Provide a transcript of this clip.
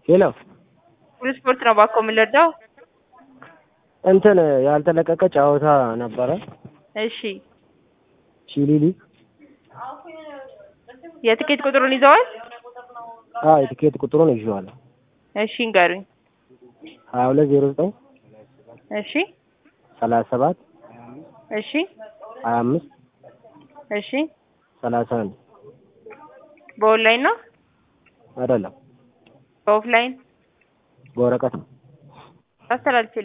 ሄሎ ሁሉ ስፖርት ነው እባክዎ የምንረዳው? እንትን ያልተለቀቀ ጨዋታ ነበረ እሺ ቺሊሊ የትኬት ቁጥሩን ይዘዋል? አዎ የትኬት ቁጥሩን ይዤዋለሁ እሺ ንገሩኝ። ሀያ ሁለት ዜሮ ዘጠኝ እሺ ሰላሳ ሰባት እሺ ሀያ አምስት እሺ ሰላሳ አንድ በኦንላይን ነው አይደለም በኦፍላይን በወረቀት ነው አስተላልፌ